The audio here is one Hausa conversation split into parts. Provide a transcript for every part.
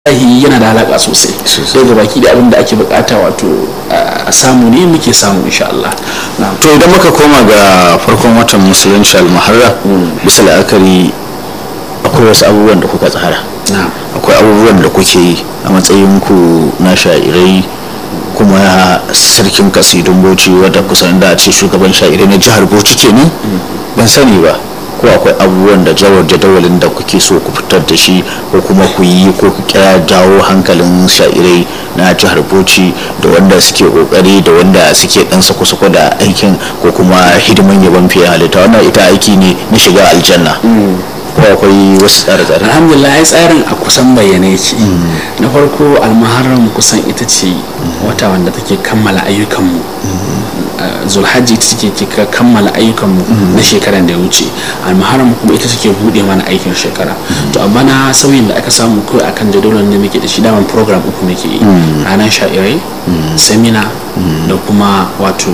wallahi yana da alaka sosai sai ga baki da abin da ake bukata wato a samu ne muke samu insha Allah to idan muka koma ga farkon watan musulunci al-muharram bisa la'akari akwai wasu abubuwan da kuka tsara akwai abubuwan da kuke yi a matsayin ku na sha'irai kuma sarkin kasidun bauchi wadda kusan da a ce shugaban sha'irai na jihar bauchi kenan ban sani ba ko akwai abubuwan da jawar jadawalin da kuke so ku fitar da shi ko kuma ku yi ko ku kira jawo hankalin sha'irai na jihar bauchi da wanda suke kokari da wanda suke dan sako-sako da aikin ko kuma hidiman yaban fiye halitta wannan ita aiki ne na shiga aljanna ko akwai wasu tsare-tsare alhamdulillah ai tsarin a kusan bayyane yake na farko almaharam kusan ita ce wata wanda take kammala ayyukanmu zulhajji ita take kika kammala ayyukanmu na shekaran da ya wuce almaharam kuma ita take bude mana aikin shekara to amma na sauyin da aka samu kawai akan jadawalin da muke da shi daman program uku muke yi ranar sha'irai semina da kuma wato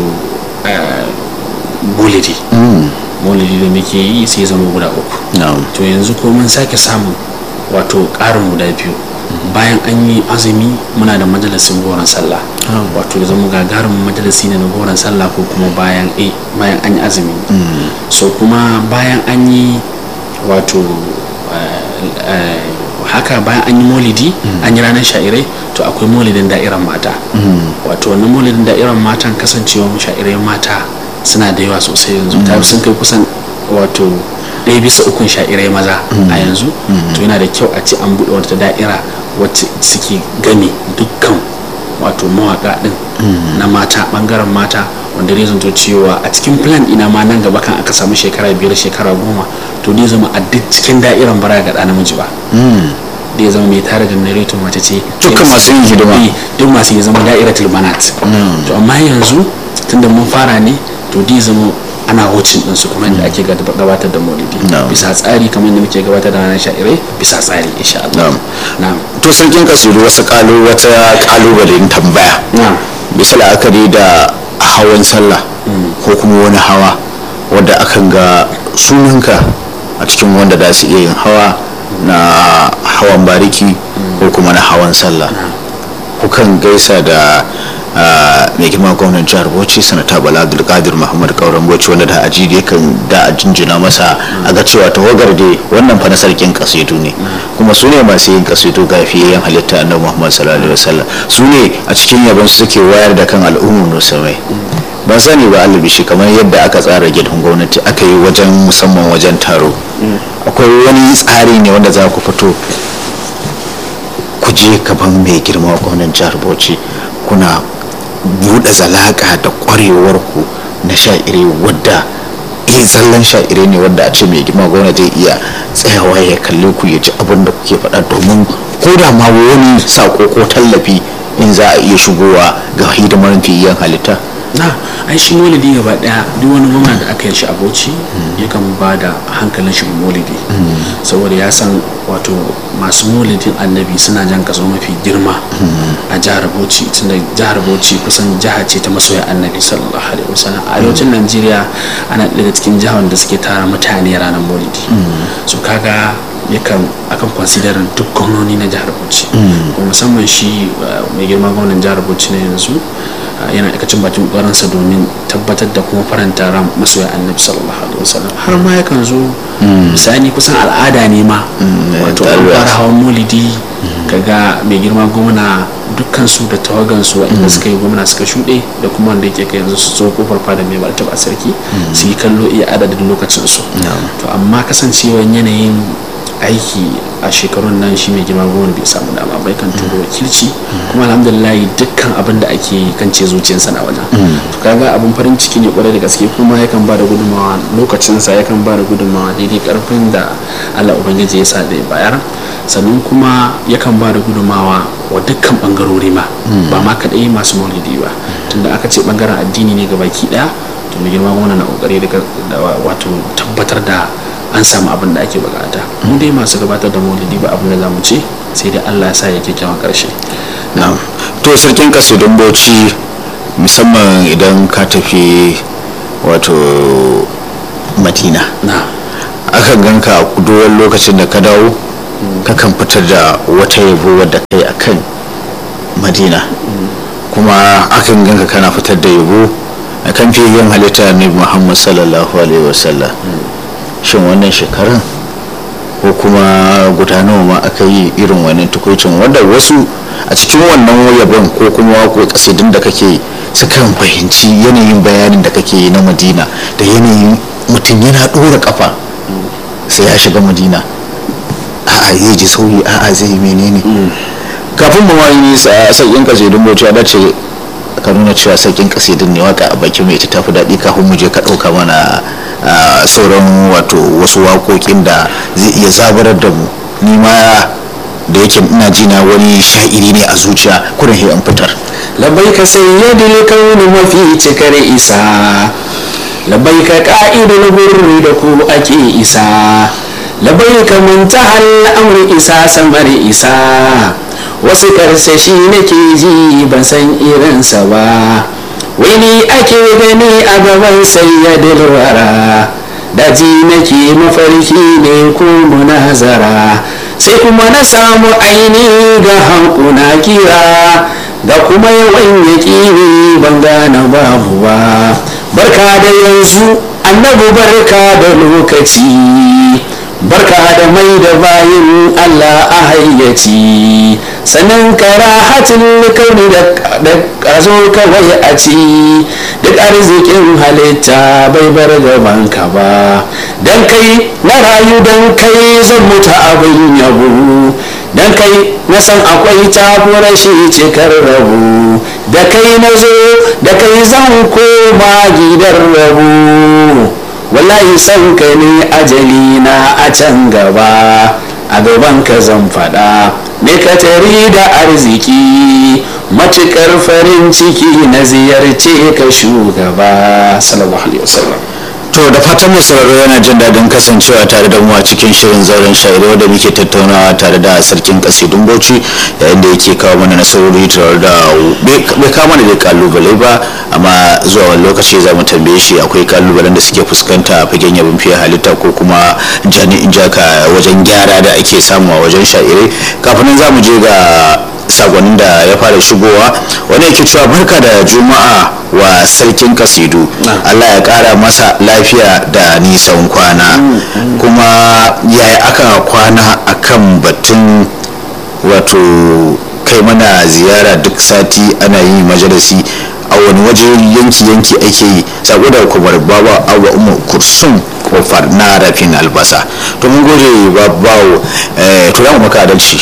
bulidi maulidi da muke yi sai zama guda uku to yanzu ko mun sake samun wato ƙarin guda biyu bayan an yi azumi muna da majalisin goron sallah wato zama gagarin majalisi ne na goron sallah ko kuma bayan bayan an yi azumi so kuma bayan an yi wato haka bayan an yi maulidi an yi ranar sha'irai to akwai maulidin da'irar mata wato wannan maulidin da'irar matan kasancewa sha'irai mata suna da yawa sosai yanzu ta sun kai kusan wato ɗaya bisa ukun sha'irai maza a yanzu to yana da kyau a ce an buɗe wata da'ira wacce suke gani dukkan wato mawaka ɗin na mata ɓangaren mata wanda zai zanto cewa a cikin plan ina ma nan gaba kan aka samu shekara biyar shekara goma to zai zama a duk cikin da'iran bara ga ɗa namiji ba da ya zama mai tare da narrator mace ce dukkan masu yin hidima duk masu yi zama da'iratul banat to amma yanzu tunda mun fara ne to di zama ana hocin din su kamar da ake gabatar da maulidi bisa tsari kamar da muke gabatar da ranar sha'irai bisa tsari insha Allah na'am to sarkin kasiru wasu kalu wata kalubalen tambaya bisa la'akari da hawan sallah ko kuma wani hawa wadda akan ga sunanka a cikin wanda da su iya yin hawa na hawan bariki ko kuma na hawan sallah kukan gaisa da mai girma gwamnan jihar bauchi sanata bala abdulkadir muhammad kauran bauchi wanda da aji da kan da a jinjina masa a ga cewa tawagar da wannan fa na sarkin kasidu ne kuma su ne masu yin kasidu ga fiyayyen halitta annabi muhammad sallallahu alaihi wasallam su ne a cikin yabon su suke wayar da kan al'ummar musulmai ban sani ba alibishi kamar yadda aka tsara gidan gwamnati aka yi wajen musamman wajen taro akwai wani tsari ne wanda za ku fito ku je gaban mai girma gwamnan jihar bauchi kuna buɗe zalaka da ƙwarewar ku na sha'ire wadda iya tsallan sha'ire ne wadda a ce mai girma gwamna zai iya tsayawa ya kalle ku ya ji abin da kuke faɗa domin ko da ma wani sako ko tallafi in za a iya shigowa ga hidimar fiyayyen halitta na ai shi maulidi gaba daya duk wani gwamna da aka yi shi a bauchi yakan ba da hankalin shi maulidi saboda ya san wato masu maulidin annabi suna jan kaso mafi girma a jihar bauchi tunda jihar bauchi kusan jiha ce ta masoya annabi sallallahu alaihi wasallam a arewacin najeriya ana daga cikin jihar da suke tara mutane ranar maulidi so kaga yakan akan considerin duk gwamnoni na jihar bauchi kuma musamman shi mai girma gwamnan jihar bauchi na yanzu yana aikacin bakin ƙwaransa domin tabbatar da kuma faranta ran masoya annabi sallallahu alaihi wasallam har ma yakan zo misali kusan al'ada ne ma wato an fara hawan maulidi kaga mai girma gwamna dukkan su da tawagan su inda suka yi gwamna suka shuɗe da kuma wanda yake kai yanzu su zo kofar fada mai martaba sarki su yi kallo iya adadin lokacin su to amma kasancewan yanayin aiki a shekarun nan shi mai girma goma bai samu dama bai kan turo wakilci kuma alhamdulillah dukkan abin da ake kan ce zuciyarsa na wajen to kaga abin farin ciki ne kwarai da gaske kuma yakan ba da gudunmawa lokacinsa yakan ba da gudunmawa daidai karfin da Allah ubangiji ya sa da ya bayar sannan kuma yakan ba da gudunmawa wa dukkan bangarori ma ba ma kadai masu maulidi ba tunda aka ce bangaren addini ne ga baki daya to mai girma gwamna na kokari da wato tabbatar da an samu abin da ake bukata mu dai masu gabatar da maulidi ba abin da za mu ce sai dai allah ya sa ya kyakkyawan karshe to sarkin kasidun bauchi musamman idan ka tafi wato madina akan ganka a kuduwar lokacin da ka dawo kakan fitar da wata yabo wadda kai akan madina kuma akan ganka kana fitar da yabo a kan fiye halitta ne muhammad sallallahu alaihi wasallam shin wannan shekaran ko kuma gudanarwa ma aka yi irin wannan tukucin wanda wasu a cikin wannan yabon ko kuma wako kasidin da kake sukan fahimci yanayin bayanin da kake yi na madina da yanayin mutum yana ɗora kafa sai ya shiga madina a'a zai ji sauyi a'a zai yi menene kafin mu wani sakin kasidin bauchi ya dace ka nuna cewa sakin kasidin ne waka a baki mai ita tafi daɗi kafin mu je ka ɗauka mana sauran wato wasu waƙoƙin da zai iya zabarar da mu ni ma da yake ina ji na wani sha'iri ne a zuciya kurin he an fitar labai ka sayyadil kauni mafi cikar isa labai ka ka'idul gurri da ku ake isa labai ka muntahal amri isa samar isa wasu karsashi nake ji ban san irinsa ba wani ake gani a gaban sayyadil wara daji nake mafarki ne ko munazara sai kuma na samu aini ga hankuna kira da kuma yawan yaƙini ban gane babu ba barka da yanzu annabu barka da lokaci barka da mai da bayin allah a hayyaci sannan karahatin kauni da ƙazo kawai a ci duk arzikin halitta bai bar gaban ka ba dan kai na rayu dan kai zan mutu abin yabo dan kai na san akwai tafi rashi cikar rabu da kai na zo da kai zan koma gidan rabu wallahi san ka ne ajali na a can gaba a gaban ka zan faɗa me ka tari da arziki matukar farin ciki na ziyarce ka shugaba sallallahu alaihi wasallam to da fatan mai sauraro yana jin daɗin kasancewa tare da mu a cikin shirin zauren shairo da muke tattaunawa tare da sarkin kasidun bauchi yayin da yake kawo mana nasarori tare da bai kawo mana da kalubale ba amma zuwa wani lokaci za mu tambaye shi akwai kalubalen da suke fuskanta a fagen yabin fiye halitta ko kuma jani'in jaka wajen gyara da ake samu a wajen sha'irai kafin nan za mu je ga sagonin da ya fara shigowa wani yake cewa barka da juma'a wa sarkin kasidu allah ya kara masa lafiya da nisan kwana kuma yaya aka kwana akan batun wato kai mana ziyara duk sati ana yi majalisi a wani waje yanki-yanki ake yi sako da kumar baba awa umar kursun kofar na rafin albasa to mun gode babawo to ya maka adalci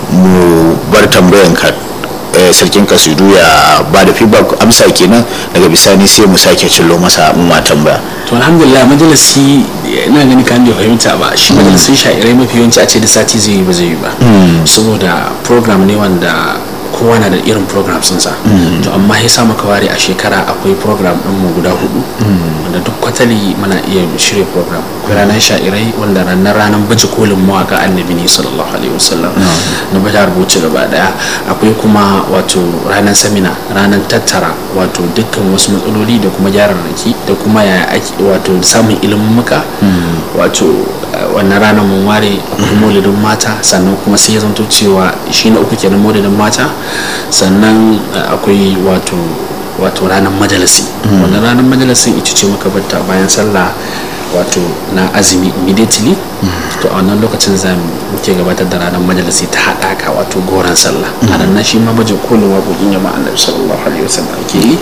mu bar tambayan ka sarkin kasidu ya ba da feedback amsa kenan daga bisani sai mu sake cillo masa mu ma tambaya to alhamdulillah majalisi ina gani kan bai fahimta ba shi majalisin sha'irai mafi yawanci a ce da sati zai yi ba zai yi ba saboda program ne wanda kowa na da irin program sun sa to amma ya sa maka ware a shekara akwai program din mu guda hudu wanda duk kwatali muna iya shirya program akwai ranar sha'irai wanda ranar ranar baje kolin mawaka annabi ne sallallahu alaihi wasallam na baje rubuce gaba daya akwai kuma wato ranar samina ranar tattara wato dukkan wasu matsaloli da kuma gyararraki da kuma ya ake wato samun ilimin muka wato wannan ranar mun ware akwai maulidin mata sannan kuma sai ya zanto cewa shi na uku kenan maulidin mata sannan akwai wato wato ranar majalisi wannan ranar majalisin ita ce muka batta bayan sallah wato na azumi immediately to a wannan lokacin za mu muke gabatar da ranar majalisi ta haɗaka wato goron sallah a ranar shi ma baje kolin waƙoƙin jama'a annabi sallallahu alaihi wasallam ake yi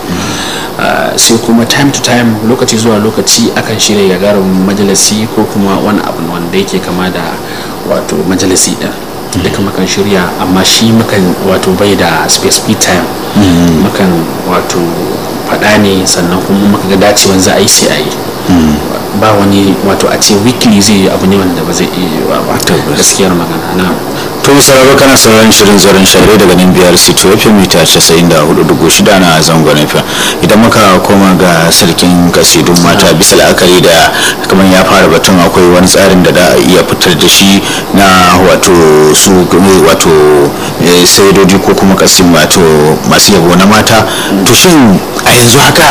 sai kuma time to time lokaci zuwa lokaci akan shirya gagarumin majalisi ko kuma wani abu wanda yake kama da wato majalisi ɗin duka makan shirya amma shi makan wato bai da specific time makan wato faɗa ne sannan kuma maka ga dacewan za a yi sai a yi ba wani wato a ce weekly zai yi abu ne wanda ba zai iya yi ba gaskiyar magana na to sararo kana sauran shirin zaren share daga nan biyar city fm mita 94.6 na zangon fm idan muka koma ga sarkin kasidun mata bisa la'akari da kamar ya fara batun akwai wani tsarin da da iya fitar da shi na wato su wato saidodi ko kuma kasim wato masu yabo na mata to shin a yanzu haka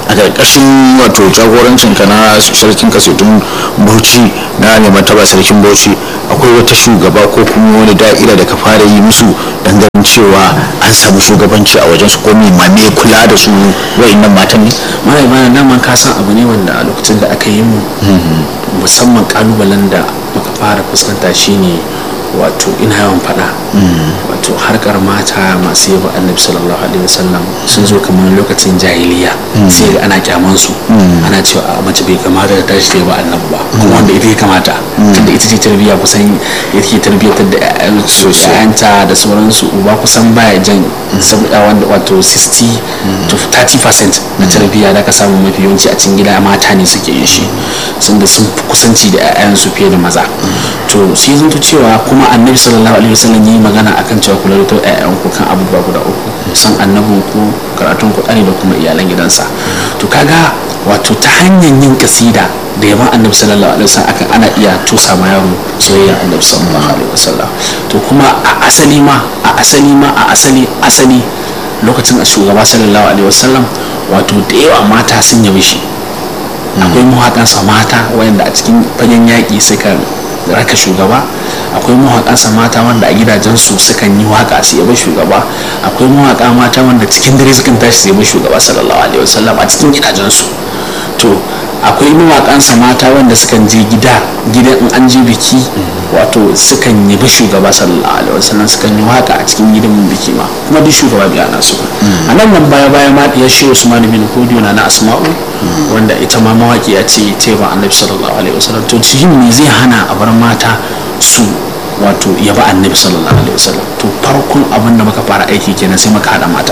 a ƙarƙashin wato jagorancin ka na sarkin kasetun bauchi na neman taba sarkin bauchi akwai wata shugaba ko kuma wani da'ira da ka fara yi musu ganin cewa an samu shugabanci a wajen su ko me kula da su wa'annan matan ne mara imana nan man ka san abu ne wanda a lokacin da aka yi mu musamman kalubalen da muka fara fuskanta shine wato ina yawan fada wato harkar mata masu yaba annabi sallallahu alaihi wasallam sun zo kamar lokacin jahiliya sai ga ana kyaman su ana cewa a mace bai kamata da tashi ta yaba annabi ba kuma wanda ita ya kamata tunda ita ce tarbiyya kusan ita ke tarbiyyatar da ƴaƴanta da sauransu uba kusan baya jan wanda wato 60 to 30% na tarbiyya da ka samu mafi yawanci a cikin gida mata ne suke yin shi sun da sun fi kusanci da 'ya'yansu fiye da maza to sai zanto cewa kuma annabi sallallahu alaihi wasallam yi magana akan cewa kula da ƴaƴan ku kan abubuwa guda uku san annabin ku karatun ku da kuma iyalan gidansa to kaga wato ta hanyar yin kasida da yaban annabi sallallahu alaihi wasallam akan ana iya tusa ma yaro soyayya annabi sallallahu alaihi wasallam to kuma a asali ma a asali ma a asali asali lokacin a shugaba sallallahu alaihi wasallam wato da yawa mata sun yabi shi akwai mawaƙansa mata wayanda a cikin fagen yaƙi suka raka shugaba akwai mawaƙansa mata wanda a gidajensu sukan yi waƙa su yaba shugaba akwai mawaƙa mata wanda cikin dare sukan tashi su yaba shugaba sallallahu alaihi wasallam a cikin gidajensu to akwai mawaƙansa mata wanda sukan je gida gidan in an je biki wato sukan yabi shugaba sallallahu alaihi wasallam sukan yi waƙa a cikin gidan biki ma kuma duk shugaba biya na su a nan nan baya baya ma ya shi Usman bin Hudiyo na Asma'u wanda ita ma mawaki ya ce ta ba annabi sallallahu alaihi wasallam to cikin me zai hana a bar mata su wato yaba annabi sallallahu alaihi wasallam to farkon abin da muka fara aiki kenan sai muka hada mata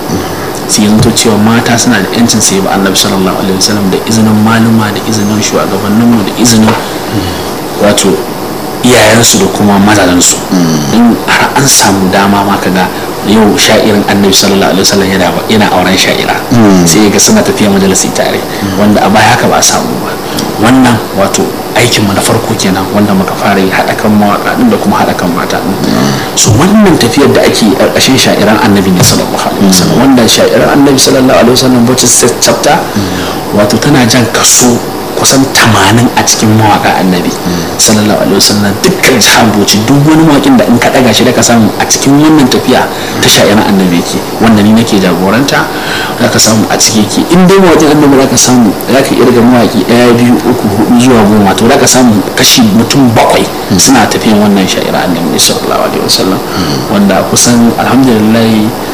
sai yanzu cewa mata suna da yancin su yaba annabi sallallahu alaihi wasallam da izinin maluma da izinin shugabanninmu da izinin wato iyayensu da kuma mazajensu in har an samu dama ma kaga yau sha'irin annabi sallallahu alaihi wasallam yana yana auren sha'ira sai ga suna tafiya majalisi tare wanda a baya haka ba a samu ba wannan wato aikin mu na farko kenan wanda muka fara yi haɗa kan mawaƙa da kuma haɗa kan mata so wannan tafiyar da ake ƙarƙashin sha'iran annabi ne sallallahu alaihi wasallam wanda sha'iran annabi sallallahu alaihi wasallam bacci chapter wato tana jan kaso kusan tamanin a cikin mawaka annabi sallallahu alaihi wasallam dukkan jihar boci duk wani mawakin da in ka daga shi da ka samu a cikin wannan tafiya ta sha'iran annabi yake wanda ni nake jagoranta za ka samu a ciki yake in dai mawakin annabi za ka samu za ka irga mawaki ɗaya biyu uku hudu zuwa goma to za ka samu kashi mutum bakwai suna tafiyan wannan sha'iran annabi sallallahu alaihi wasallam wanda kusan alhamdulillah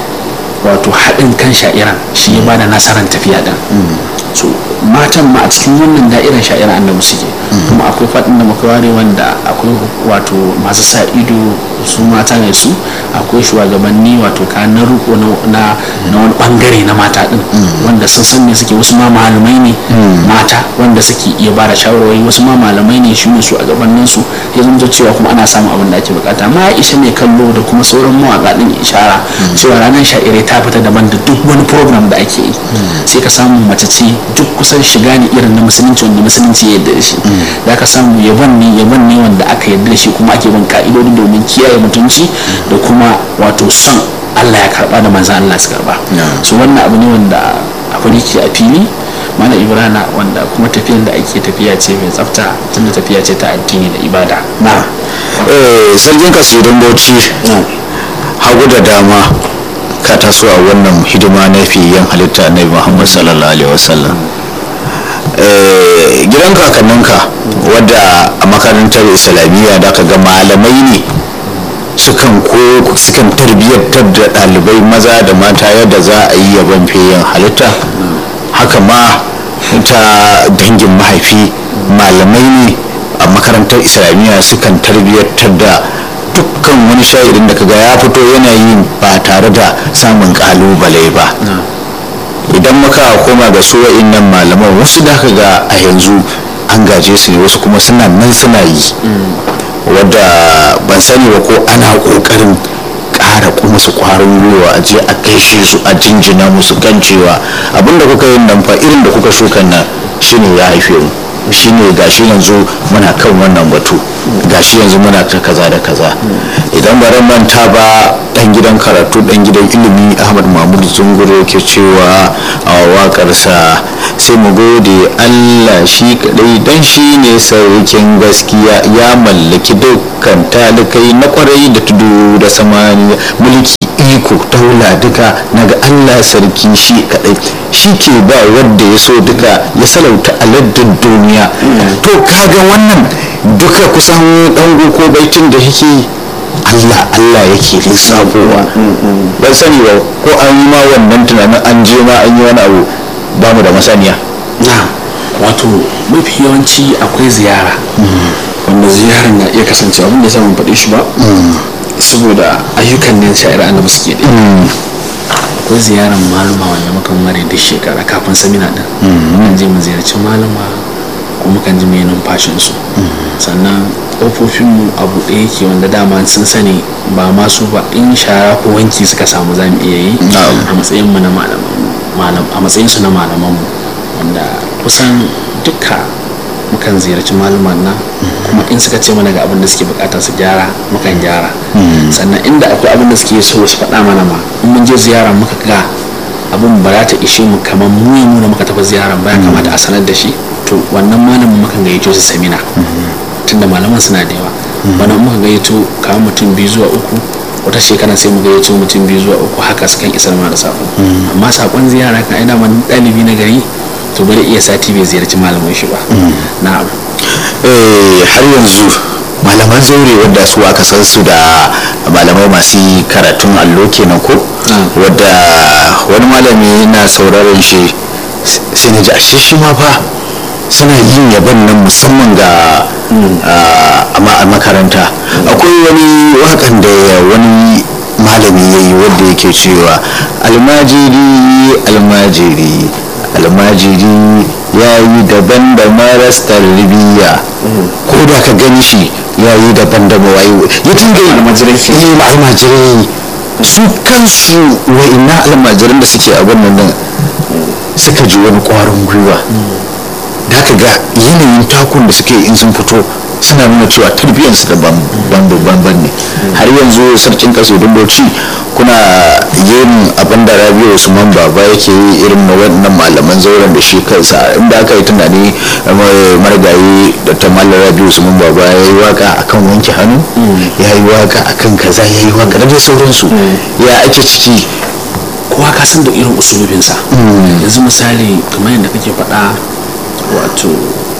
wato haɗin kan sha'iran shi ya bada nasarar tafiya din so matan ma a cikin wannan da'irar sha'irar annabi suke kuma akwai faɗin da muka ware wanda akwai wato masu sa ido su mata ne su akwai shugabanni wato kayan na riko na wani bangare na mata din wanda sun san ne suke wasu ma malamai ne mata wanda suke iya bada shawarwari wasu ma malamai ne shi ne su a gabanin su ya zama cewa kuma ana samun abin da ake bukata ma isha mai kallo da kuma sauran mawaka din ishara cewa ranar sha'irai ta fita daban da duk wani program da ake yi sai ka samu mace ce duk kusan shiga ne irin na musulunci wanda musulunci ya yarda da shi da ka samu yaban ne yaban ne wanda aka yarda da shi kuma ake bin ka'idodi domin kiyaye mutunci da kuma wato son Allah ya karba da manzan Allah su karba so wannan abu ne wanda abu ne ke a fili mana ibrana wanda kuma tafiyan da ake tafiya ce mai tsafta tunda tafiya ce ta addini da ibada na sarkin kasidun bauchi hagu da dama ka taso a wannan hidima na fiyen halitta na muhammad sallallahu alaihi wasallam gidan kakanninka wadda a makarantar islamiyya da ka ga malamai ne sukan ko sukan tarbiyyantar da ɗalibai maza da mata yadda za a yi yaban fiyen halitta haka ma ta dangin mahaifi malamai ne a makarantar islamiyya sukan tarbiyyantar da dukkan wani sha'irin da kaga ya fito yana yi ba tare da samun kalubale ba idan muka koma ga su nan malaman wasu da ga a yanzu an gaje su ne wasu kuma suna nan suna yi wadda ban sani ba ko ana kokarin ƙara kuma su kwarin gwiwa a je a gaishe su a jinjina musu kan cewa abinda kuka yi nan fa irin da kuka shukan nan shine ya haife mu shine gashi yanzu muna kan wannan batu gashi yanzu muna ta kaza da kaza idan ba manta ba dan gidan karatu dan gidan ilimi ahmad mahmud zunguro ke cewa a waƙarsa sai mu gode allah shi kadai dan shi ne sarkin gaskiya ya mallaki dukkan talikai na kwarai da tudu da samaniya mulki iko taula duka naga allah sarki shi kadai shi ke ba wadda ya so duka ya salauta aladdin duniya to kaga wannan duka kusan dango ko baitin da yake Allah Allah yake lissafowa ban sani ba ko an yi ma wannan tunanin an je ma an yi wani abu ba mu da masaniya na wato mafi yawanci akwai ziyara wanda ziyarar na iya kasance abin da samun faɗi shi ba saboda ayyukan ne sha'ir annabi suke da akwai ziyarar maluma wanda muka mare duk shekara kafin samina din mukan je mu ziyarci malama ko mukan ji mai numfashinsu sannan ƙofofinmu a buɗe yake wanda dama sun sani ba masu ba in shara ko wanki suka samu za mu iya yi a matsayinmu na malaman a matsayinsu na malamanmu wanda kusan duka mukan ziyarci malaman nan kuma in suka ce mana ga abin da suke bukata su gyara mukan gyara sannan inda akwai abin da suke so su faɗa mana ma in mun je ziyara muka ga abin ba za ta ishe mu kamar mu yi nuna muka tafi ziyara ba ya kamata a sanar da shi to wannan malamin mukan gayyato su samina tunda malaman suna da yawa bana muka gayyato kawo mutum biyu zuwa uku wata shekara sai mu gayyato mutum biyu zuwa uku haka su kan isar ma da sako amma sakon ziyara kan aina man ɗalibi na gari to bari iya sati bai ziyarci malamin shi ba na'am har yanzu malaman zaure wadda su aka san su da malamai masu karatun allo kenan ko wadda wani malami na sauraron shi sai na ji ashe shi ma fa suna yin yaban nan musamman ga a makaranta akwai wani wakan da wani malami ya yi wanda yake cewa almajiri almajiri almajiri ya yi daban da maras tarbiyya ko da ka gani shi ya yi daban da mawayi ya dinga yi almajirai su kansu wa'ina almajiran da suke abin nan suka ji wani kwarin gwiwa da ka ga yanayin takun da suke in sun fito suna nuna cewa tarbiyyarsu da banban ne har yanzu sarkin kasidun bauchi kuna yin abin da rabiu usman baba yake yi irin na wannan malaman zauren da shi kansa inda aka yi tunani marigayi da ta malar rabiu usman baba ya yi waka akan wanke hannu ya yi waka akan kaza ya yi waka da dai sauransu ya ake ciki kowa ka san da irin usulubinsa yanzu misali kamar yadda kake faɗa wato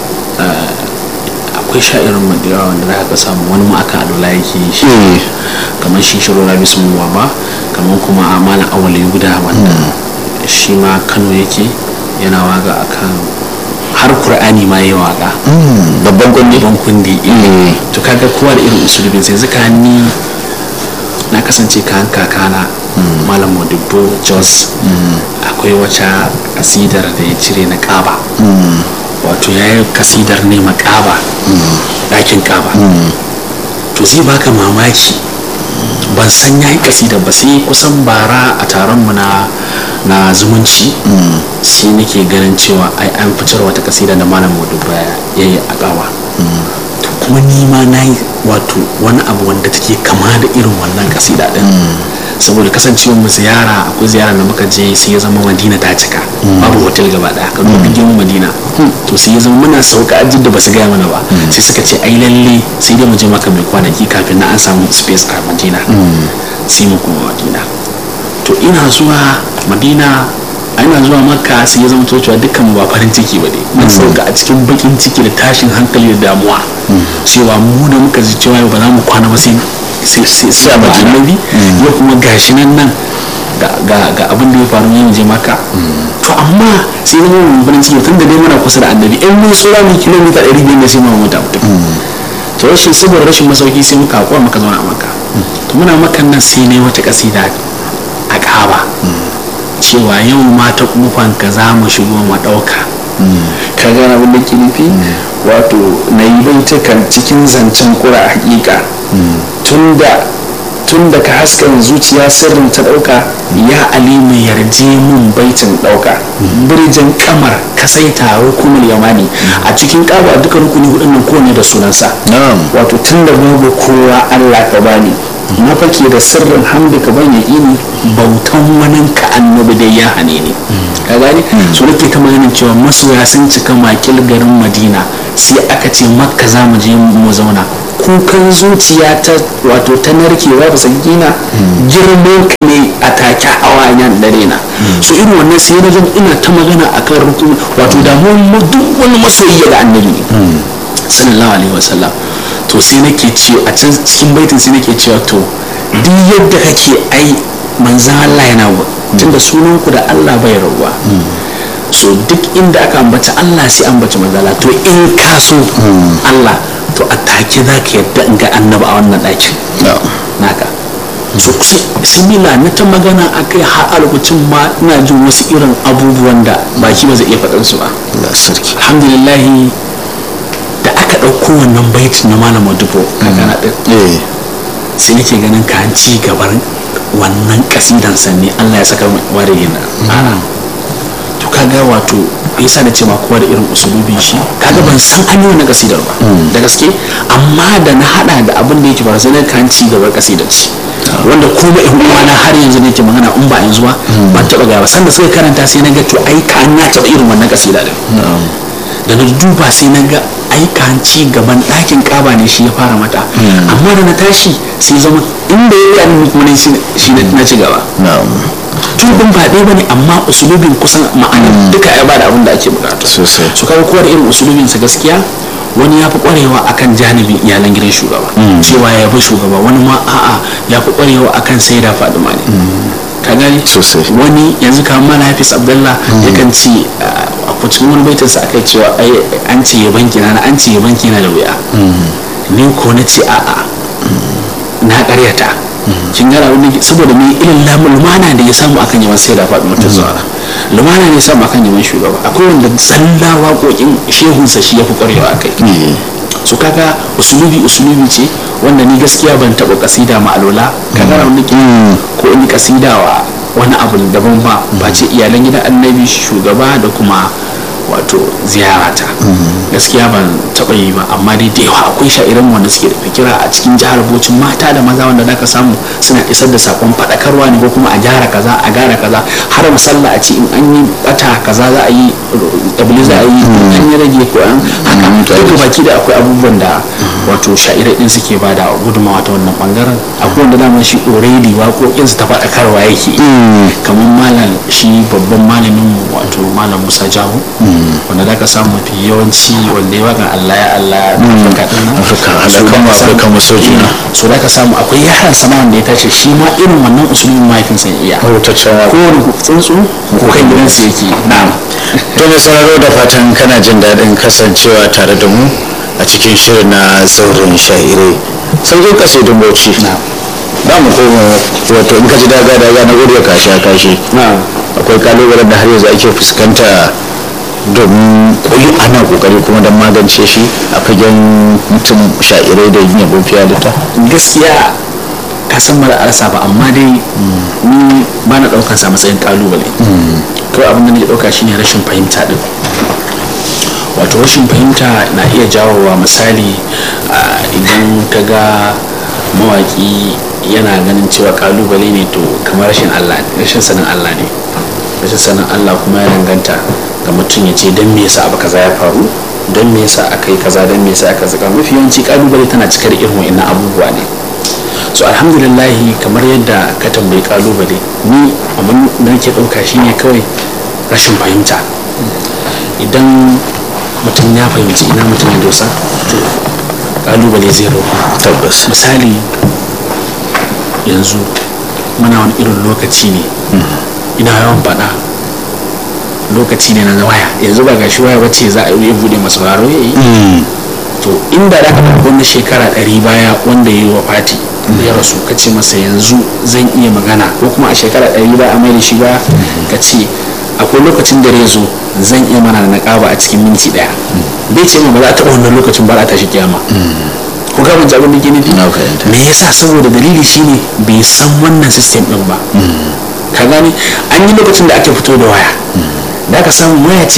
akwai sha'irin madira wanda za ka samu wani ma aka alula yake shi kamar shi shiro rabi sun ba kamar kuma a malam awali guda wanda shi ma kano yake yana waga akan har qur'ani ma yi waga babban kundi babban kundi to kaga kowa da irin usulubin sai zaka ni na kasance kan kakana malam modibbo jos akwai wata kasidar da ya cire na kaba wato ya yi kasidar ne makaba ɗakin kaba to zai baka mamaki ban san ya yi kasidar ba sai kusan bara a taron mu na zumunci sai nake ganin cewa ai an fitar wata kasida da malam modibbo ya yi a kaba kuma nima na yi wato wani abu wanda take kama da irin wannan kasida din saboda kasancewar mu ziyara akwai ziyara da muka je sai ya zama madina ta cika babu hotel gaba daya ka dubi girman madina to sai ya zama muna sauka ajin da basu gaya mana ba sai suka ce ai lalle sai dai mu je maka mai kwanaki kafin na an samu space a madina sai mu kuma madina to ina zuwa madina ana zuwa makka sai ya zama cewa dukkan ba farin ciki ba ne mun sauka a cikin bakin ciki da tashin hankali da damuwa cewa mu da muka ji cewa ba za mu kwana ba sai sai a annabi ya kuma gashi nan nan ga abin da ya faru yin je maka to amma sai zama mun farin ciki tun da dai muna kusa da annabi in mun tsora mu kilomita 500 ne sai mu mutu mutum to rashin saboda rashin masauki sai muka hakura muka zauna a makka to muna makan nan sai ne wata kasida a kaba cewa yau ma ta kufan ka za mu shigo mu ɗauka ka gana abin da ke nufi wato na yi baitukan cikin zancen kura hakika tun da ka haskan zuciya sirrin ta ɗauka ya alimu yarje mun baitin ɗauka birjin kamar kasaita rukunin yamani a cikin ƙaba duka rukuni hudun nan kowane da sunansa wato tun da babu kowa allah ka bani na fake da sirrin hamdi ka ban yaƙini bautan wani ka annabi dai ya hane ni ka gani so nake ta maganin cewa masoya sun cika makil garin madina sai aka ce makka za mu je mu zauna kukan zuciya ta wato ta narkewa ba su gina girman ka ne a take hawa yan dare na so irin wannan sai na ina ta magana akan rukun wato damuwar duk wani masoyi ga annabi ne sallallahu alaihi wasallam to sai nake ce a can cikin baitin sai nake cewa to duk yadda kake ai manzan Allah yana tunda sunan ku da Allah bai rabuwa so duk inda aka ambaci Allah sai ambaci manzala to in ka so Allah to a take za ka yadda in ga annaba a wannan ɗakin naka so simila na ta magana a kai har a lokacin ma ina jin wasu irin abubuwan da baki ba zai iya faɗar su ba alhamdulillahi da aka ɗauko wannan baitin na malam dubo kakana ɗin sai nake ganin ka ci gaban wannan kasidan sanne Allah ya saka ware yana to kaga wato yasa da ce ma kowa da irin usulubin shi kaga ban san an yi wannan kasidar ba da gaske amma da na hada da abin da yake ba sai na kan ci gaban kasidar ci wanda kuma in uwa na har yanzu nake magana in ba yanzu ba ban taba ga ba sanda suka karanta sai na ga to ai ka na taba irin wannan kasida din da na duba sai na ga aika ci gaban ɗakin ƙaba ne shi ya fara mata amma da na tashi sai zama inda ya yi kuma ne shi na ci gaba tubin ba ɗaya bane amma usulubin kusan ma'ana duka ya bada abin da ake bukata sosai su kawo kowa da irin usulubin sa gaskiya wani ya fi kwarewa akan janibin iyalan gidan shugaba cewa ya bi shugaba wani ma a'a ya fi kwarewa akan sai da faduma ne ka gani sosai wani yanzu kamar mana hafiz abdullah yakan ce a cikin wani baitin sa aka cewa ai an ce ya banki na an ce ya banki na da wuya ni ko na ce a'a na karyata kin gara wani saboda mai irin lumana da ya samu akan yawan sai da faɗi mutum zuwa lumana ne ya samu akan yawan shugaba akwai wanda tsalla waƙoƙin shehunsa shi ya fi ƙwarewa a kai su kaga usulubi usulubi ce wanda ni gaskiya ban taɓa kasida ma alola kaga wani ko in kasida wa wani abu daban ba ba ce iyalan gidan annabi shugaba da kuma wato ziyarata gaskiya ban taɓa yi ba amma dai da yawa akwai sha'iran wanda suke da fikira a cikin jihar bocin mata da maza wanda zaka samu suna isar da sakon faɗakarwa ne ko kuma a gyara kaza a gyara kaza har musalla a ce in an yi bata kaza za a yi ɗabli za a yi an yi rage ko an haka duka baki da akwai abubuwan da wato sha'irai din suke ba da gudunmawa ta wannan bangaren akwai wanda dama shi already waƙoƙinsu ta faɗakarwa yake kamar malam shi babban malamin wato malam musa jahu wanda da ka samu mafi yawanci wanda ya wakan Allah ya Allah Afirka din nan Afirka alakan mu Afirka maso juna so da ka samu akwai yaran sama wanda ya tace shi ma irin wannan usulin mahaifinsa iya rubutaccen ko wani tsuntsu ko kan gidansu yake na'am to mai sauraro da fatan kana jin daɗin kasancewa tare da mu a cikin shirin na zauren sha'irai sauƙin kasidin bauchi za mu koma wato in ka ji daga daga na gudu ka sha kashi akwai kalubalen da har yanzu ake fuskanta domin koyi ana kokari kuma don magance shi a fagen mutum sha'irai da yin yabon fiye da gaskiya ka san mara arsa ba amma dai ni ba na ɗaukar sa matsayin kalubale kawai abin da nake ɗauka shine rashin fahimta din wato rashin fahimta na iya jawowa misali idan ka ga mawaki yana ganin cewa kalubale ne to kamar rashin allah rashin sanin allah ne rashin sanin allah kuma ya danganta ga mutum ya ce don me yasa abu kaza ya faru don me yasa aka yi kaza don me yasa aka zaka mafi yawanci kalubale tana cikar irin wa'annan abubuwa ne so alhamdulillahi kamar yadda ka tambayi kalubale ni abin da nake ɗauka shine kawai rashin fahimta idan mutum ya fahimci ina mutum ya dosa to kalubale zai roƙa tabbas misali yanzu muna wani irin lokaci ne ina yawan faɗa lokaci ne na waya yanzu ba gashi waya wacce za a yi bude masu raro ya yi to inda da ka wani shekara ɗari baya wanda ya yi wa fati ya rasu ka ce masa yanzu zan iya magana ko kuma a shekara ɗari baya a mai da shi ba ka ce akwai lokacin da zo zan iya mana na ƙaba a cikin minti ɗaya bai ce ma ba za a taɓa wannan lokacin ba a tashi kiyama ko ga mun abin da ke nufi me yasa saboda dalili shine bai san wannan system din ba ka gani an yi lokacin da ake fito da waya da aka samu waya ce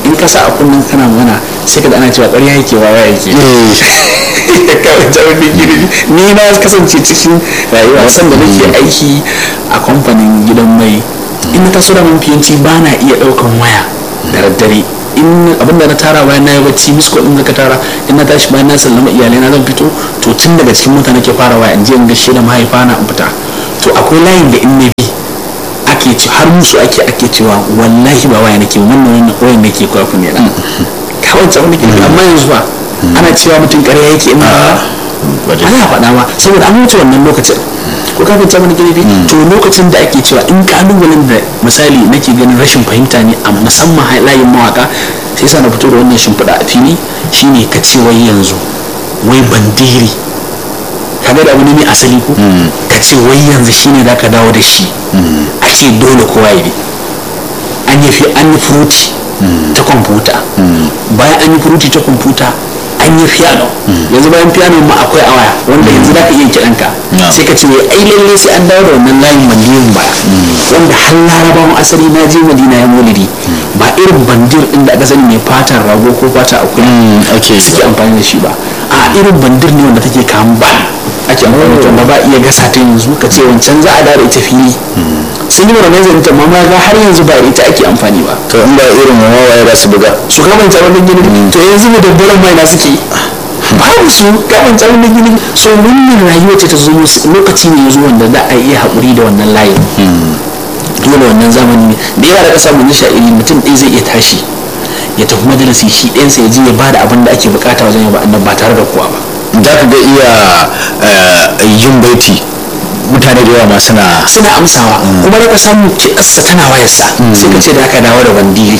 in ka sa a kunnen kana magana sai ka da ana cewa ƙarya yake wawa yake kawai ta wani girbi ni na kasance cikin rayuwa san da nake aiki a kamfanin gidan mai in na taso da mafiyanci ba na iya ɗaukan waya da daddare in abin da na tara bayan na yi bacci misko din da ka tara in na tashi bayan na sallama iyalai na zan fito to tun daga cikin mutane ke fara waya in je in gaishe da mahaifa na in fita to akwai layin da in na bi ake ci har musu ake ake cewa wallahi ba waya nake wannan wannan wayan nake kwa ku ne na kawai tsawon nake amma yanzu ba ana cewa mutum ƙarya yake ina ba ana faɗa ba saboda an wuce wannan lokacin ko kafin ta wani galibi to lokacin da ake cewa in kalubalen da misali nake ganin rashin fahimta ne a musamman layin mawaka sai sa na fito da wannan shimfiɗa a fili shine ka ce wai yanzu wai bandiri kaga da abu ne mai asali ko ka ce wai yanzu shine da ka dawo da shi a ce dole kowa ya bi an yi fi an yi furuti ta kwamfuta bayan an yi furuti ta kwamfuta an yi piano yanzu bayan piano ma akwai a waya wanda yanzu za ka iya kiɗan ka sai ka ce wai ai lalle sai an dawo da wannan layin bandirin baya wanda har larabawan asali na je madina ya molidi ba irin bandir din da aka sani mai fatan rago ko fata akuya suke amfani da shi ba a irin bandir ne wanda take kamun ba ake amfani da wanda ba iya gasa ta yanzu ka ce wancan za a dawo da ita fili sun yi wannan zanta ma ma ga har yanzu ba ita ake amfani ba to in ba irin wawaye ba su buga su kamanta wannan gini to yanzu da dabbaran mai na suke babu su kamanta wannan gini so wannan rayuwa ce ta zo lokaci ne yanzu wanda za a iya haƙuri da wannan layin dole wannan zamani ne da yawa da ƙasa mun sha'iri mutum ɗaya zai iya tashi ya tafi majalisi shi ɗayansa ya je ya bada abin da ake bukata wajen yaba annan ba tare da kowa ba za ka ga iya yin baiti mutane da yawa ma suna suna amsawa kuma da ka samu kiɗarsa tana wayarsa sai ka ce da aka dawo da bandiri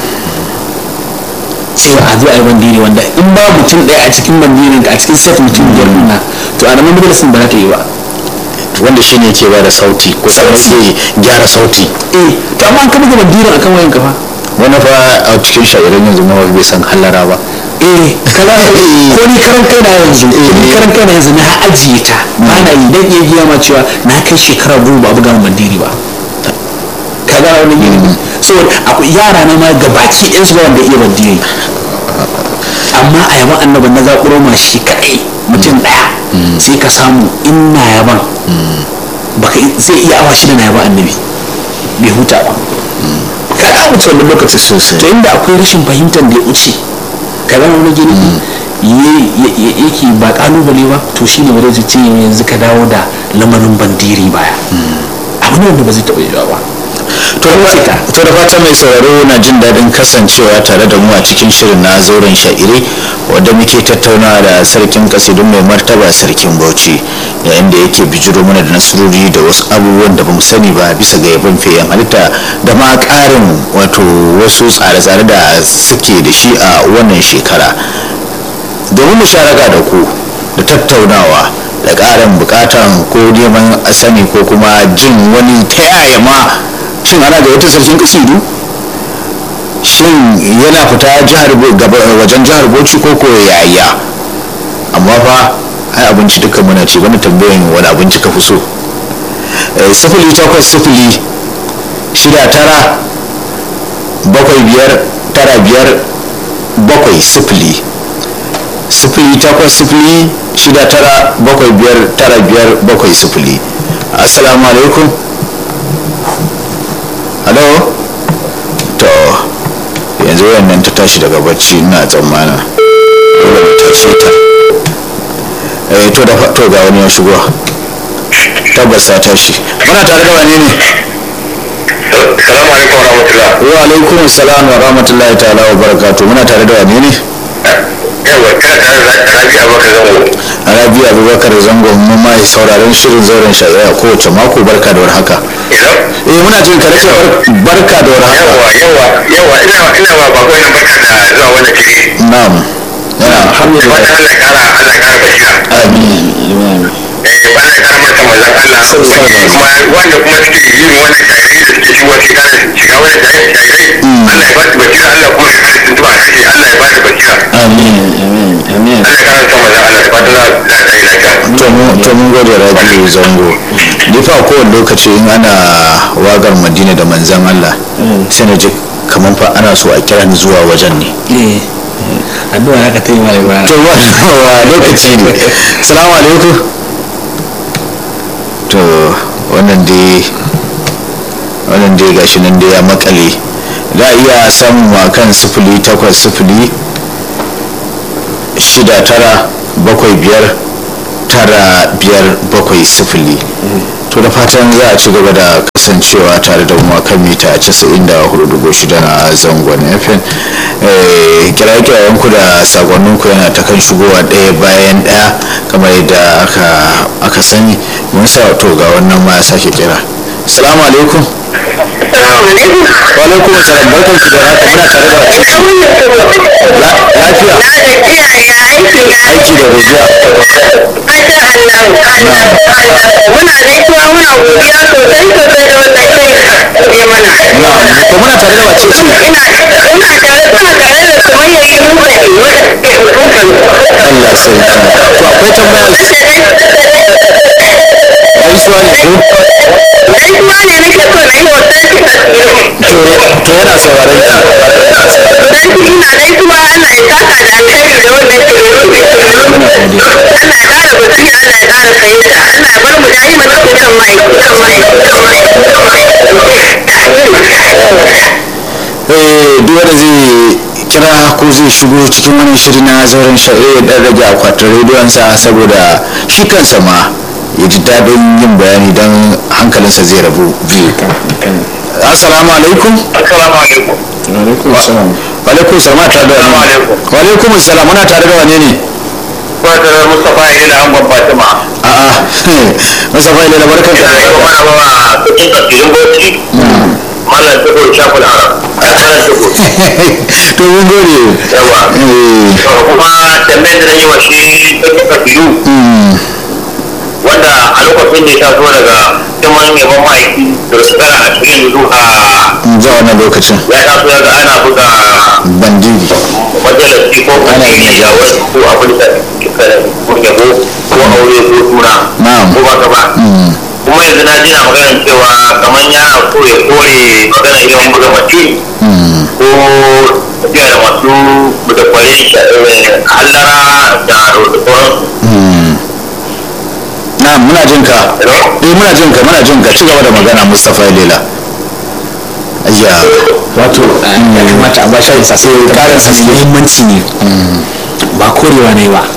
cewa a zo a yi bandiri wanda in ba mutum ɗaya a cikin bandirin a cikin set mutum biyar nuna to a nan majalisin ba za ta yi ba wanda shine ke ba da sauti ko kuma ke gyara sauti eh to amma an kama ga bandirin akan wayan kafa wani fa a cikin sha'irin yanzu ma bai san hallara ba eh kaza ko ni karan kai na yanzu ni karan kai na yanzu na ajiye ta ba na yi dan iya giya ma cewa na kai shekara goma ba buga bandiri ba kaga wani gini saboda akwai yara na ma gabaki ɗin su ba wanda iya bandiri amma a yaban annaban na zaƙuro ma shi kaɗai mutum ɗaya sai ka samu in na yaban baka zai iya awa shida na yaban annabi bai huta ba kaga wuce wannan lokaci Sosai. to inda akwai rashin fahimtar da ya wuce kaga wani gini yake ba kalubale ba to shine ba zai ce yanzu ka dawo da lamarin bandiri baya abu ne wanda ba zai taɓa yiwa ba to to da fatan mai sauraro na jin daɗin kasancewa tare da mu a cikin shirin na zauren sha'iri wadda muke tattaunawa da sarkin kasidun mai martaba sarkin bauchi yayin da yake bijiro mana da nasarori da wasu abubuwan da bamu sani ba bisa ga yabon feyan halitta da ma ƙarin wato wasu tsare-tsare da suke da shi a wannan shekara domin musharaka da ku da tattaunawa da ƙarin bukatan ko neman sani ko kuma jin wani ta yaya ma shin ana ga wata sarkin kasidu shin yana fita jihar wajen jihar bauchi ko ko yaya amma fa ai abinci duka muna ce wani tambayan wani abinci ka fi so sifili takwas sifili shida tara bakwai biyar tara biyar bakwai sifili sifili takwas sifili shida tara bakwai biyar tara biyar bakwai sifili assalamu alaikum halo to yanzu wannan ta tashi daga bacci ina tsammanin dole mu tashe ta eh to da to ga wani ya shigo tabbas ta tashi muna tare da wane ne Salamu alaikum wa rahmatullah. wa alaikum salam wa rahmatullahi ta'ala wa barakatuh muna tare da wane ne Yawa kana tare da Rabi Abubakar Zango. rabi abubakar zango mun ma sauraron shirin zauren shari'a kowace mako barka da warhaka Hello? eh muna jin ka nace bar- barka da warhaka Yawa yawa yawa ina ina ma bako ina barka da zuwa wannan shiri. na'am yana Wata alhamdulillah Allah ya kara Allah ya kara basira. amin amin Eh Allah ya kara masa manzon Allah. Sallallahu alaihi Kuma wanda kuma suke yin wannan shaidai da suke shigo cikin kanan shiga wannan shaidai Allah ya ba su basira Allah kuma ya kara tuntuba a kashe Allah ya ba su basira. amin amin amin Allah ya kara masa manzon Allah da fatan za za ta yi lafiya. to mu to mun gode rabi zango ni fa kowane lokaci in ana wagar madina da manzan Allah sai na ji kamar fa ana so a kira ni zuwa wajen ne eh addu'a haka ta yi mara ibara to wa lokaci ne salamu alaikum to wannan dai wannan dai gashi nan dai ya makale za a iya samun wa kan sifili takwas sifili shida tara bakwai biyar tara biyar bakwai sifili to da fatan za a ci gaba da kasancewa tare da mu kan mita 94.6 na zangon fm kirayen ku da sakonnin ku yana ta kan shigowa ɗaya bayan ɗaya kamar yadda aka sani mun sa to ga wannan ma ya sake kira salamu alaikum wa alaikum salam barkan ki da haka muna tare da lafiya aiki da godiya muna gaisuwa muna godiya sosai sosai da wanda ke mana. to muna tare da wace ce Ina ina tare ina tare da sumayya yi muka yi wanda ke hukukan. Allah sarki to akwai tambaya gaisuwa ne ko Gaisuwa ne nake so na yi wa sarki tasiri. to to yana sauraron ki Sarki ina gaisuwa Allah ya saka da alheri da wanda ke hukukan. Allah ya ƙara basira Allah ya ƙara fahimta Allah ya bar mu da yi mata kukan mai kukan mai kukan mai eh duk wanda zai kira ko zai shigo cikin wani shiri na zauren shari'a ya dan rage akwatin rediyonsa saboda shi kansa ma ya ji daɗin yin bayani don hankalinsa zai rabu biyu assalamu alaikum assalamu alaikum alaikum salam wa alaikum salam tare da Assalamu wani alaikum. wa alaikum salam muna tare da wane ne kuma da mustapha ya da angon fatima a'a mustapha ilala barkan ina yi ka wa mana ba cikin tafsirin bauchi malam tukur shafin arab ai malam tukur to mun gode yawa eh to kuma tambayar da yi wa shi cikin tafsiru mm, wanda a lokacin da ya taso daga cikin yaban ma'aiki da shekara ashirin zuwa zuwa wannan lokacin ya taso daga ana buga bandiri majalisi ko Ana yin kwanci a wasu ko abin da kika ko yabo ko aure ko suna Na'am. ko ba ka ba Mm, kuma yanzu na jina maganar cewa kamar yana so ya kore magana irin buga mace mm. ko tafiya da masu da kware hallara da sauransu Mm. na muna jin ka Hello? eh muna jin ka muna jin ka ci gaba da magana Mustapha Lela ayya wato ya kamata a ba shi sa sai karin sa muhimmanci ne ba korewa ne ba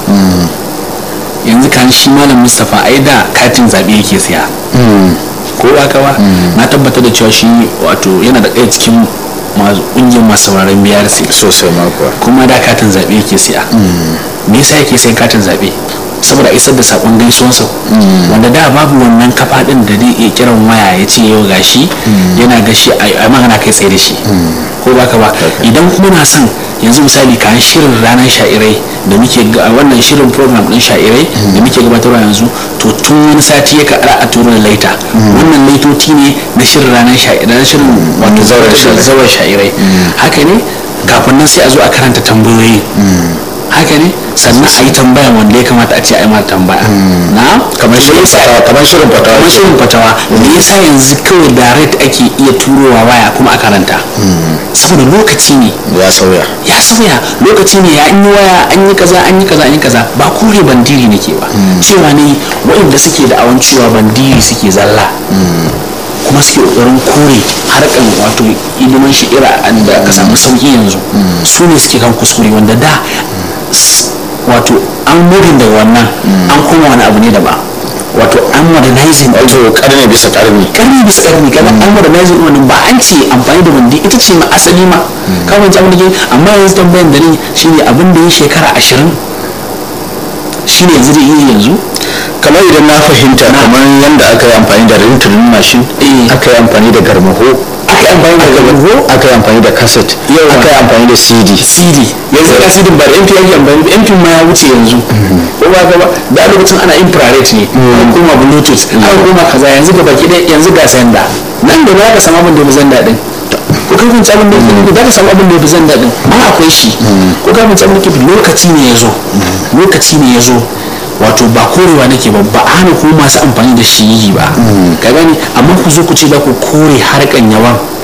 yanzu kan shi malam mustapha ai da katin zaɓe yake siya ko ba ka ba na tabbatar da cewa shi wato yana da ɗaya cikin masu ƙungiyar masu sauraron BRC sosai ma kuwa kuma da katin zaɓe yake siya me yasa yake sayan katin zaɓe saboda isar da sakon gaisuwansa wanda da babu wannan kafa din da zai iya kiran waya ya ce yau gashi yana gashi a magana kai tsaye da shi ko baka ba idan kuma na son yanzu misali kayan shirin ranar sha'irai da muke ga- wannan shirin program din sha'irai da muke gabatarwa yanzu to tun wani sati ya kaɗa a turo da laita wannan laitoti ne na shirin ranar sha'irai na shirin wato zauren sha'irai. zawar sha'irai haka ne kafin nan sai a zo a karanta tambayoyi haka ne sannan a yi tambaya wanda ya kamata a ce a yi mata tambaya na kamar shirin fatawa kamar shirin fatawa kamar shirin fatawa me yasa yanzu kawai direct ake iya turowa waya kuma a karanta saboda lokaci ne ya sauya ya sauya lokaci ne ya an yi waya an yi kaza an yi kaza an yi kaza ba kore bandiri nake ba cewa ne waɗanda suke da awan cewa bandiri suke zalla kuma suke ƙoƙarin kore harkan wato ilimin shi'ira da aka samu sauƙi yanzu su ne suke kan kuskure wanda da s- wato an murin daga wannan an koma wani abu ne da ba wato an modernizing wato karni bisa karni karni bisa karni kaga an modernizing wannan ba an ce amfani da bandi ita ce ma asali ma kawai ji abin da ke amma yanzu tambayan da ni shine abin da ya shekara ashirin shine yanzu da iya yanzu kamar idan na fahimta kamar yadda aka yi amfani da rintunin mashin Eh. aka yi amfani da garmaho aka yi amfani da garmaho aka yi amfani da cassette Yawa. aka yi amfani da cd cd yanzu ga cd ba da mp ake amfani da mp ma ya wuce yanzu ko ba ka ba da lokacin ana infrared ne an koma bluetooth an koma kaza yanzu ga baki ɗaya yanzu ga senda nan da ba ka samu abin da ya fi zanda din ko kai kun abin da ya za ka samu abin da ya fi zanda din ma akwai shi ko kai kun abin da ya fi lokaci ne ya zo lokaci ne ya zo wato ba korewa nake ba ba a hana ku masu amfani da shi yi ba ka gani amma ku zo ku ce za ku kore harkan yawan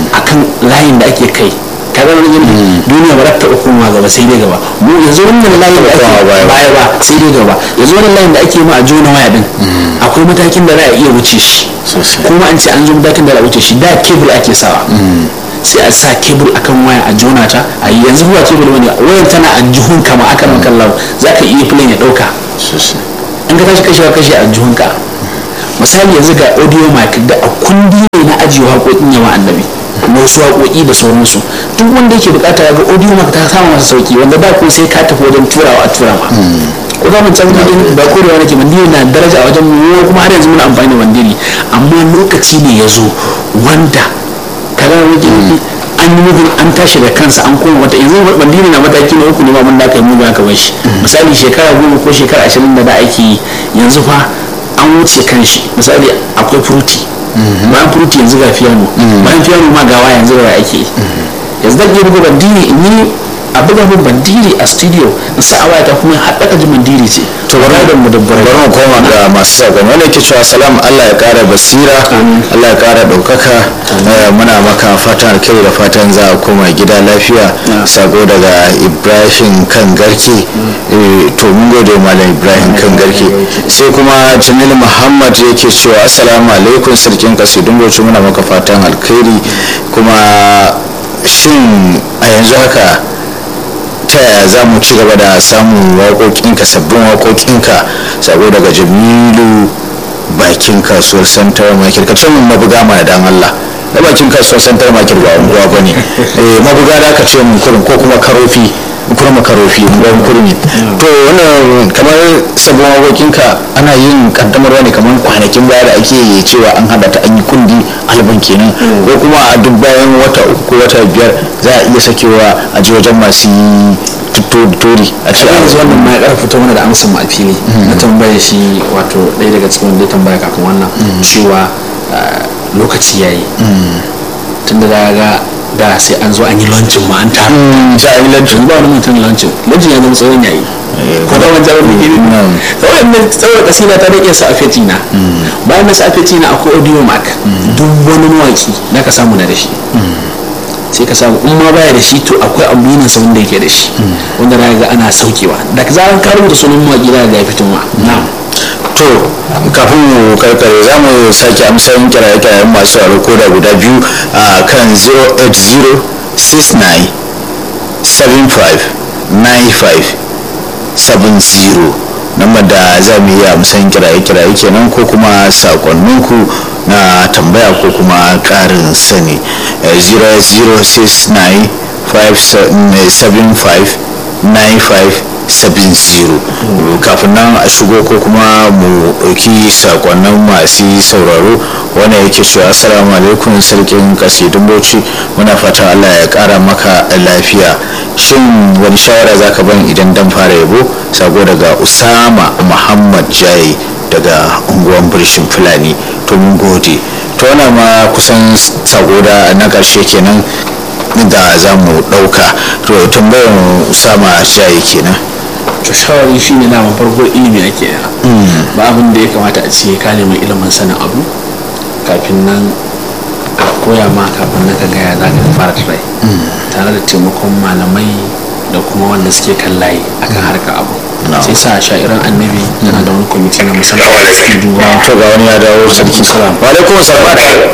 akan layin da ake kai kaga wani yin duniya ba za ta koma gaba sai dai gaba mu yanzu wannan layin da ake Komawa baya ba. baya ba sai dai gaba yanzu wannan layin da ake ma a jona waya din akwai matakin da za a iya wuce shi Sosai. kuma an ce an zo matakin da za a wuce shi da kebul ake sawa sai a sa kebul akan waya a jona ta a yi yanzu ba kebul bane wayar tana a jihun kama aka maka lau za ka iya filin ya dauka sosai in ka tashi kashewa kashe a jihunka misali yanzu ga audio mic da a kundi ne na ajiye waƙoƙin yawa annabi na wasu waƙoƙi da sauransu duk wanda yake bukata ya ga audio mic ta samu masa sauki wanda da ko sai ka tafi wajen turawa a tura ma ko za mu can gudun ba korewa nake mandiri na daraja a wajen mu kuma har yanzu muna amfani da mandiri amma lokaci ne ya zo wanda kaga wani nufi an yi nufin an tashi da kansa an koma wata yanzu bandini na mataki na uku ne ma mun da aka yi mu aka bar shi misali shekara goma ko shekara ashirin da da ake yi yanzu fa an wuce kan shi misali akwai furuti bayan furuti yanzu ga fiyano bayan fiyano ma gawa yanzu ga ake yi yanzu zan iya buga bandiri in yi a buga min bandiri a studio in sa a wayata kuma haɗaka ji bandiri ce to bari da mu da bari mu koma ga masu sakon wanda yake cewa salam Allah ya kara basira Allah ya kara daukaka Eh, muna maka fatan alkhairi da fatan za a koma gida lafiya sako daga Ibrahim kan garke Eh, to mun gode malam Ibrahim kan garke sai kuma Jamil Muhammad yake cewa assalamu alaikum sarkin kasidun bauchi muna maka fatan alkhairi kuma shin a yanzu haka ta yaya za mu ci gaba da samun waƙoƙinka sabbin waƙoƙinka sabo daga jamilu bakin kasuwar santar makir ka ce mun mabuga mana dan Allah na bakin kasuwar santar makir ba unguwa ba ne mabuga da aka ce mun kurin ko kuma karofi kurma karofi unguwar kurmi to wannan kamar sabbin waƙoƙinka ana yin kaddamarwa ne kamar kwanakin baya da ake cewa an hada ta an yi kundi albin kenan ko kuma a duk bayan wata uku ko wata biyar za a iya sakewa a ji wajen masu yi tori a ce yanzu wannan ma ya karfafa mana da amsa mu a fili na tambaye shi wato ɗaya daga cikin wanda ya tambaya kafin wannan cewa ah, lokaci yayi tunda da ga da sai an zo an yi lancin ma an taru sai an yi lancin ba wani mutum lancin lancin ya zama tsawon yayi ko da wani jarar biki ne tsawon ne tsawon kasina ta rike su a fetina bayan na su a fetina akwai audio mark duk wani mawaki da ka samu na da shi sai ka samu in ma baya da shi to akwai aminin sa wanda yake da shi wanda na ga ana saukewa da zaran ka rubuta sunan mawaki da ga ya fito ma na'am to kafin mu karkare za mu sake amsayin kiraye-kirayen masu yaro ko da guda biyu a kan 08069 75 95 70 namar da za mu yi amsayin kiraye-kiraye kenan ko kuma sakonninku na tambaya ko kuma karin sani Eh, 0069 575 9570 kafin nan a shigo ko kuma mu ɗauki sakonnin masu sauraro wanda yake cewa assalamu alaikum sarkin kasidun bauchi muna fatan allah ya ƙara maka lafiya shin wani shawara zaka ban idan dan fara yabo sako daga usama muhammad jaye daga unguwan birshin fulani to mun gode to wannan ma kusan sako da na ƙarshe kenan da za mu ɗauka to tambayar usama jaye kenan to shawari shi ne naman farko ilimi ake yana ba abin da ya kamata a ce ka nemi ilimin sanin abu kafin nan a koya ma kafin nan ka gaya za ka fara try tare da taimakon malamai da kuma wanda suke kan layi akan harkar abu sai sa sha'iran annabi tana da wani kwamiti na musamman da suke duba to ga wani ya dawo sarki salam wa alaikum salam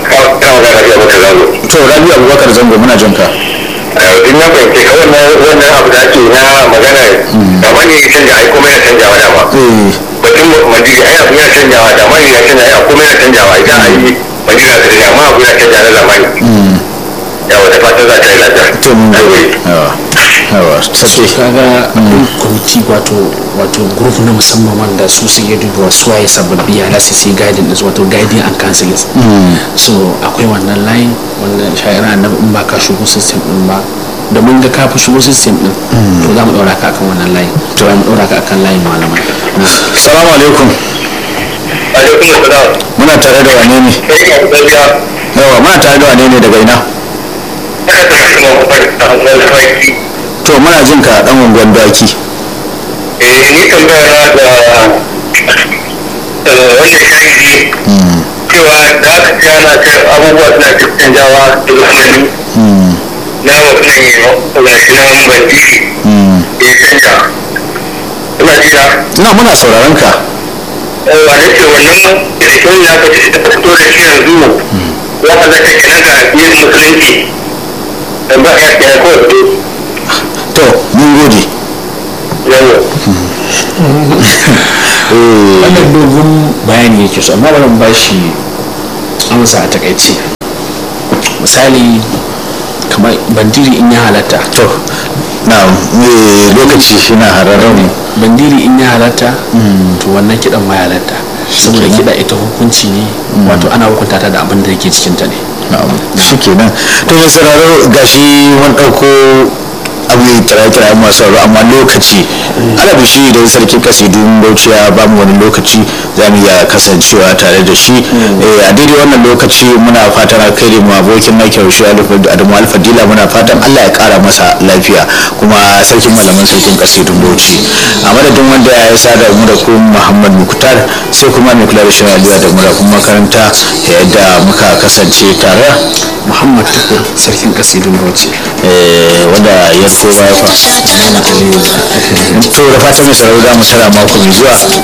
to rabi abubakar zango muna jin ka in na fahimce ka wannan wannan abu da ake na magana da mani ya canja ai kuma yana canjawa dama batun madina ai abu yana canjawa da mani ya canja ai kuma yana canjawa idan ai madina ta canja amma abu yana canja na zamani yawa da fatan za ta yi lafiya to mun gode yawa yawa sarki kaga kwamiti wato wato group na musamman wanda su suke duba su waye sababbi ya lasi sai guiding din wato guiding and counseling so akwai wannan line wanda shayara annabi in ba ka shigo system din ba da mun ga ka fi shigo system din to za mu daura ka akan wannan line to za mu daura ka akan line malamai salamu alaikum alaikum assalam muna tare da wane ne sai ka gaskiya yawa muna tare da wane ne daga ina ina da shi mu fara da kai to muna jin ka dan unguwan daki eh ni tambaya na da eh wanda shahidi cewa da aka ce ana ce abubuwa suna tafiya canjawa da zamani na mutum ga shi nan bandiri ya canja ina jira na muna sauraron ka wa da ce wannan kirkin ya ka ci ta fito da shi yanzu ya halatta kenan ga yin musulunci da ba ya kenan kawai to mun gode yawo wannan dogon bayani yake so amma bari mu ba shi amsa a takaice misali kamar bandiri in ya halatta to na me lokaci na hararren bandiri in ya halatta to wannan kidan ma ya halatta saboda kiɗa ita hukunci ne wato ana hukunta ta da abin da yake cikinta ne shi kenan to mai sauraro gashi mun ɗauko abu kira-kira masu sauraro amma lokaci alabi shi idan sarki kasidun bauchi ya ba mu wani lokaci za mu iya kasancewa tare da shi a daidai wannan lokaci muna fatan alkhairi mu abokin na kyau shi adamu alfadila muna fatan allah ya kara masa lafiya kuma sarkin malaman sarkin kasidun bauchi a madadin wanda ya sada mu da ku muhammad muktar sai kuma mai kula da shirin aliyu da mura kuma makaranta yadda muka kasance tare muhammad tukur sarkin kasidun bauchi wanda ya ko baya fa to da fatan mai sauraro da mu tara mako mai zuwa